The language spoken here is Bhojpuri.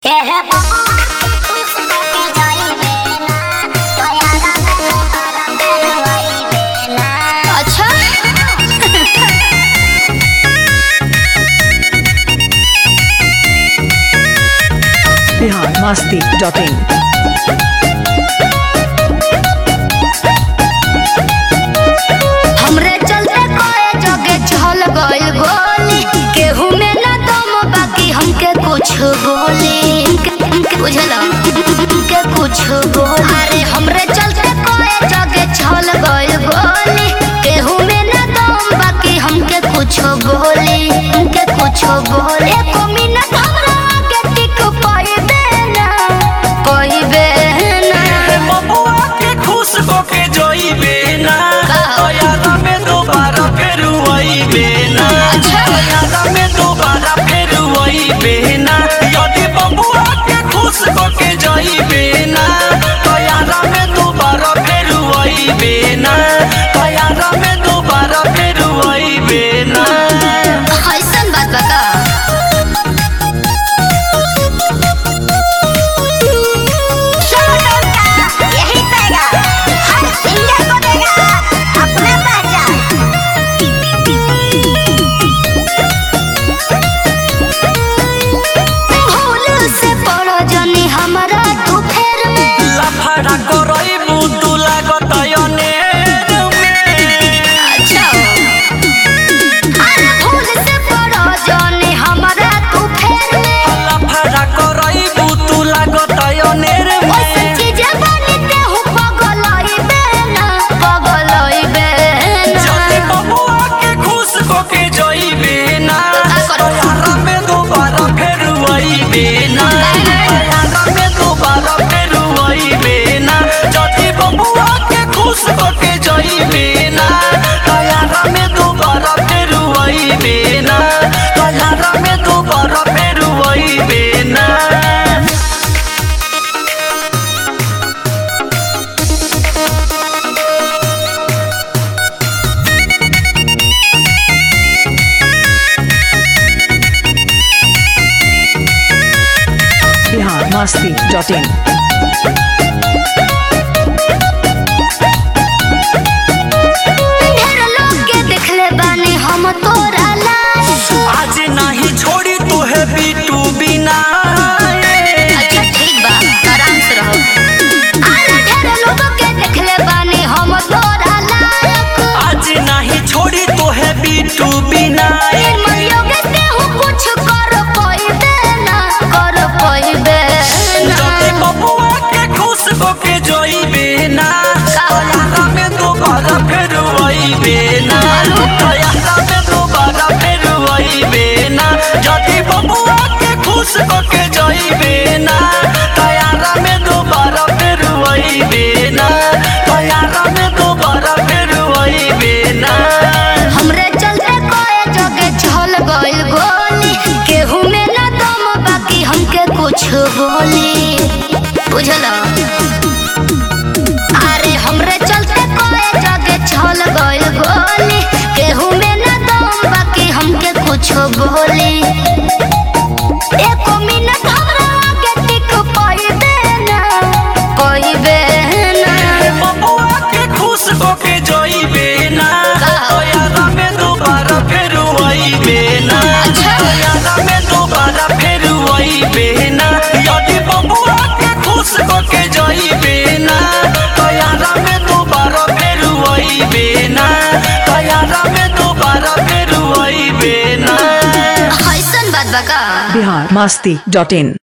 अच्छा बिहार मस्ती डॉट इन हमरे चलते कोए जगे चल गइल गोली केहू में ना दम बाकी हमके कुछ बोली हमके बुझल हमके कुछ बोली अरे हमरे चलते कोए जगे चल गइल गोली केहू में ना दम बाकी हमके कुछ बोली हमके कुछ बोली एको मिनट हमरा आगे टिक पाइबे ना पाइबे ना बबुआ के खुश होके जोइबे ना यादा में दोबारा फिर वही ना अच्छा। यादा में दोबारा फिर वही ना यदि बबुआ के खुश होके जोइबे ना तो यादा में दोबारा फिर वही ना तो यादा में दोबारा फिर वही ना ऐसन बात बा का यही पैगा हर सिंगर को देगा अपना पहचान भूल से पड़ो जनी हमारा तू फेर में लफड़ा करइबू तू लागत अनेर में अच्छा अरे भूल से पड़ो जनी हमारा तू फेर में लफड़ा करइबू तू लागत अनेर ओइसे में चीजें बनते हूँ पगलई बेना पगलई बेना जल्दी बबुआ के खुश होके जइबे ना यारा में दोबारा फिर वइबे ना यारा में दोबारा फिर वइबे ना जल्दी बबुआ के खुश होके जइबे ना यारा में दोबारा फिर वइबे ना यारा में दोबारा फिर वइबे ना बिहार मस्ती डॉट इन ढेर लोग के देखले बानी हम तोरा लाश आज नहीं छोड़ी तू है बीटू बिना अच्छा ठीक बा आराम से रहो अरे ढेर लोग के देखले बानी हम तोरा लायक आज नहीं छोड़ी तू है बीटू बिना निर्मल योगे से हूँ कुछ कर पाइबे ना कर पाइबे जल्दी ना बबुआ के खुश होके जोइबे ना यारा में दोबारा फिर वइबे ना यारा में दोबारा फिर वइबे ना जल्दी बबुआ के खुश होके जोइबे ना यारा में दोबारा फिर वइबे ना यारा में दोबारा फिर वइबे ना हमरे चलते कोए जगे चल गइल गोली केहू में ना दम बाकी हमके कुछ बोली बुझल अरे हमरे चलते कोए जगे चल गइल गोली केहू में ना दम बाकी हमके कुछ बोली एको मिनट हमरा आगे टिक पाइबे ना पाइबे ना बबुआ के खुश होके जोइबे ना यारा में दोबारा फिर वइबे ना यारा में दोबारा फिर वइबे ना यदि बबुआ के खुश होके जोइबे ना यारा में दोबारा फिर वइबे ना यारा में दोबारा फिर वइबे ना ऐसन बात बा का बिहार मस्ती डॉट इन